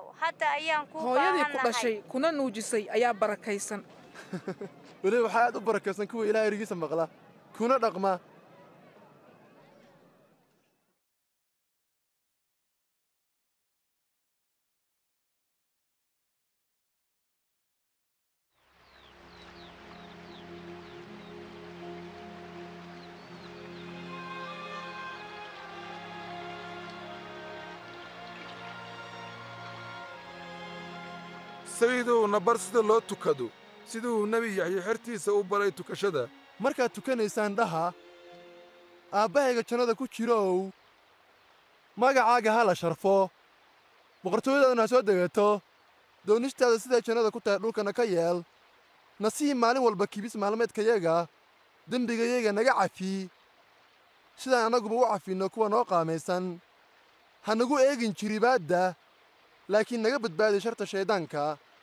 hadda ayaan kuu hooyadii ku baahannahay dhashay kuna nuujisay ayaa barakaysan weliba waxaa aad u barakaysan kuwa ilaah erigiisa maqla kuna dhaqma sayidow na bar sida loo tukado siduu nebi yaxye xertiisa u baray tukashada markaad tukanaysaan dhaha aabbahayga jannada ku jirow magacaaga ha la sharfo boqortooyadaaduna ha soo degato doonistaada siday jannada ku tahay dhulkana ka yeel nasii maalin walba kibis maalmeedkayaga dembigayaga naga cafi sidaan annaguba u cafinno kuwa noo qaamaysan ha nagu eegin jiribaadda laakiin naga badbaadi sharta shayddaanka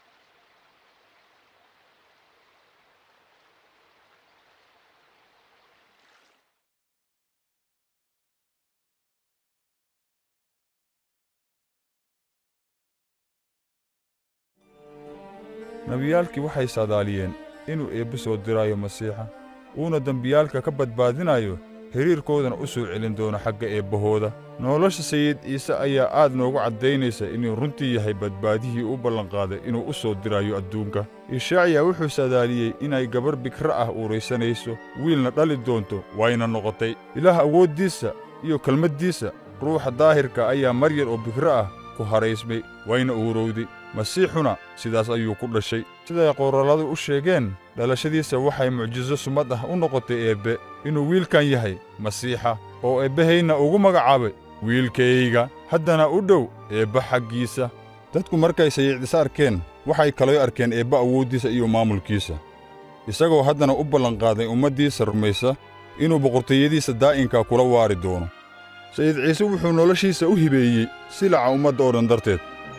nebiyaalkii waxay saadaaliyeen inuu eebbe soo diraayo masiixa uuna dembiyaalka ka badbaadinayo xidhiirkoodana u soo celin doono xagga eebbahooda nolosha sayid ciise ayaa aad noogu caddaynaysa inuu runtii yahay badbaadihii u ballanqaaday inuu u soo dirayo adduunka ishaaciya wuxuu saadaaliyey inay gabarh bikra ah uuraysanayso wiilna dhali doonto wayna noqotay ilaah awooddiisa iyo kelmaddiisa ruuxa daahirka ayaa maryar oo bikro ah ku haraysmay wayna uurowday masiixuna sidaas ayuu ku dhashay siday qoralladu u sheegeen dhalashadiisa waxay mucjiso sumad ah u noqotay eebbe inuu wiilkan yahay masiixa oo eebbahayna ugu magacaabay wiilkayga haddana u dhow eebba xaggiisa dadku markay sayiicdisa arkeen waxay kaloo arkeen eebba awooddiisa iyo maamulkiisa isagoo haddana u ballanqaaday ummaddiisa rumaysa inuu boqortooyadiisa daa'inka kula waari doono sayid ciise wuxuu noloshiisa u hibeeyey silaca ummadda oo dhan darteed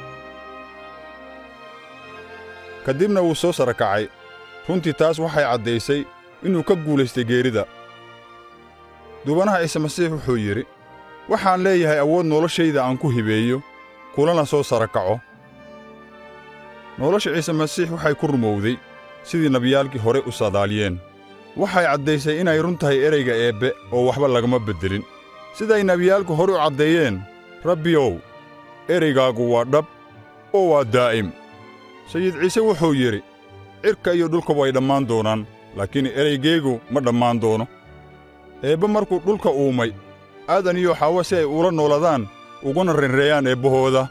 ka dibna wuu soo sara kacay runtii taas waxay caddaysay inuu ka guulaystay geerida duubanaha ciise masiix wuxuu yidhi waxaan leeyahay awood noloshayda aan ku hibeeyo kulana soo sara kaco nolosha ciise masiix waxay ku rumowday sidii nebiyaalkii hore u saadaaliyeen waxay caddaysay inay run tahay ereyga eebbe oo waxba lagama beddelin siday nebiyaalku hore u caddeeyeen rabbiyow ereygaagu waa dhab oo waa daa'im sayid ciise wuxuu yidhi cirka iyo dhulka way dhammaan doonaan laakiin ereygaygu ma dhammaan doono eebbe markuu dhulka uumay aadan iyo xaawo si ay ula nooladaan uguna renreeyaan eebbahooda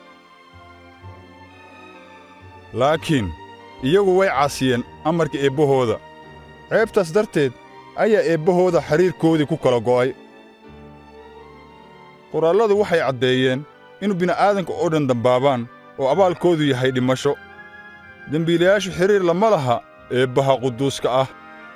laakiin iyagu way caasiyeen amarka eebbahooda ceebtaas darteed ayaa eebbahooda xidhiirkoodii ku kala go'ay qoraalladu waxay caddeeyeen in bini'aadanka oo dhan dambaabaan oo abaalkoodu yahay dhimasho dembiilayaashu xidhiir lama laha eebbaha quduuska ah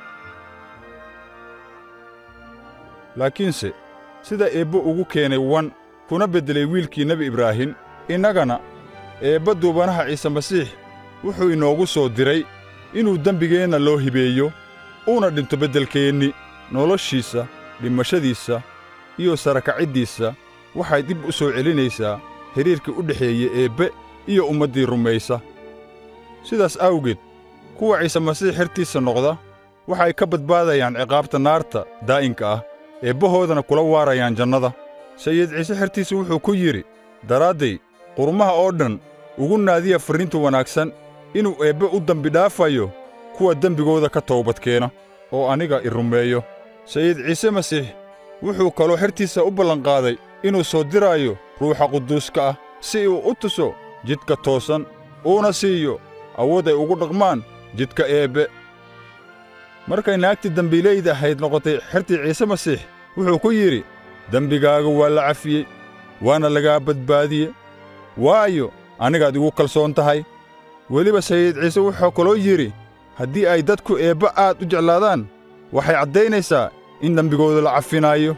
laakiinse sida eebbe ugu keenay wan kuna beddelay wiilkii nebi ibraahim innagana eebba duubanaha ciise masiix wuxuu inoogu soo diray inuu dembigeenna loo hibeeyo uuna dhinto beddelkeenni noloshiisa dhimashadiisa iyo sarakaciddiisa waxay dib u soo celinaysaa xidhiirkii u dhexeeye eebbe iyo ummaddii rumaysa sidaas awgeed kuwa ciise masiix xertiisa noqda waxay ka badbaadayaan ciqaabta naarta daa'inka ah eebbahoodana kula waarayaan jannada sayid ciise xertiisa wuxuu ku yidhi daraadday qurmaha oo dhan ugu naadiya farriinta wanaagsan inuu eebbe u dembidhaafayo kuwa dembigooda ka toobadkeena oo aniga i rumeeyo sayid ciise masiix wuxuu kaloo xertiisa u ballanqaaday inuu soo diraayo ruuxa quduuska ah si uu u tuso jidka toosan uuna siiyo awood ay ugu dhaqmaan jidka eebbe markay naagtii dembiilayda ahayd noqotay xertii ciise masiix wuxuu ku yidhi dembigaaga waa la cafiyey waana lagaa badbaadiye waayo anigaad igu kalsoon tahay weliba sayid ciise wuxuu kaloo yidhi haddii ay dadku eebbe aad u jeclaadaan waxay caddaynaysaa in dembigooda la cafinaayo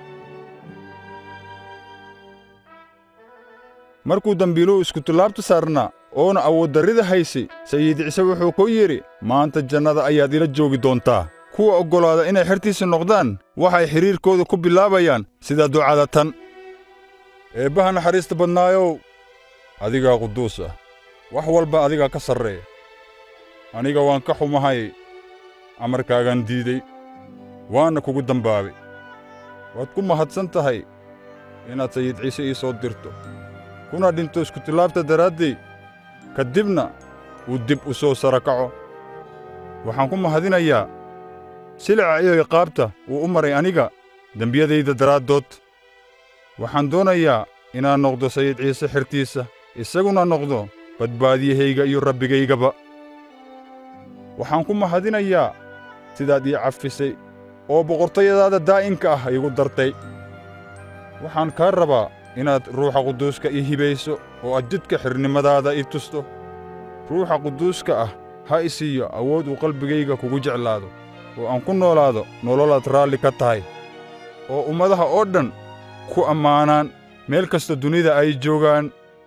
markuu dembiiluhu iskutallaabta saarnaa oona awooddarrida haysay sayid ciise wuxuu ku yidhi maanta jannada ayaad ila joogi doontaa kuwa oggolaada inay xertiisa noqdaan waxay xidhiirkooda ku bilaabayaan sida ducada tan eebbaha naxariista badnaayow adigaa quduus ah wax walba adigaa ka sarreeya aniga waan ka xumahay amarkaagaan diiday waana kugu dambaabay waad ku mahadsan tahay inaad sayid ciise ii soo dirto kuna dhinto iskutilaabta daraaddey ka dibna uu dib u soo sara kaco waxaan ku mahadinayaa silica iyo iqaabta uu u maray aniga dembiyadayda daraaddood waxaan doonayaa inaan noqdo sayid ciise xertiisa isaguna noqdo badbaadiyahayga iyo rabbigaygaba waxaan ku mahadinayaa sidaad ii cafisay oo boqortayadaada daa'imka ah iigu dartay waxaan kaa rabaa inaad ruuxa quduuska ii hibayso oo aad jidka xirnimadaada ii tusto ruuxa quduuska ah ha i siiyo awood uu qalbigayga kugu jeclaado oo aan ku noolaado nololaad raalli ka tahay oo ummadaha oo dhan ku ammaanaan meel kasta dunida ay joogaan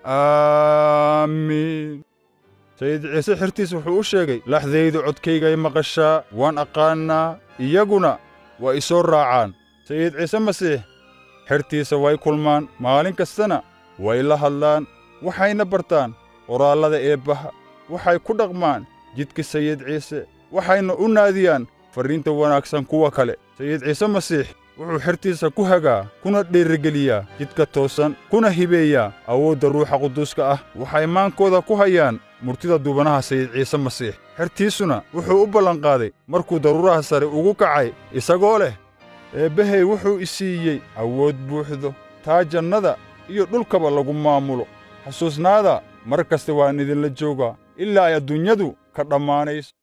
aamiin sayid ciise xirtiis wuxuu u sheegay laxdaydu codkaygay maqashaa waan aqaannaa iyaguna waa i soo raacaan sayid ciise masiix xertiisa way kulmaan maalin kastana way la hadlaan waxayna bartaan qoraallada eebbaha waxay ku dhaqmaan jidka sayid ciise waxayna u naadiyaan farriinta wanaagsan kuwa kale sayid ciise masiix wuxuu xertiisa ku hagaa kuna dhiirigeliyaa jidka toosan kuna hibeeyaa awoodda ruuxa quduuska ah waxay maankooda ku hayaan murtida duubanaha sayid ciise masiix xertiisuna wuxuu u ballanqaaday markuu daruuraha sare ugu kacay isagoo leh eebbahay wuxuu i siiyey awood buuxdo taa jannada iyo dhulkaba lagu maamulo xasuusnaada mar kasta waan idinla joogaa ilaa ay adduunyadu ka dhammaanayso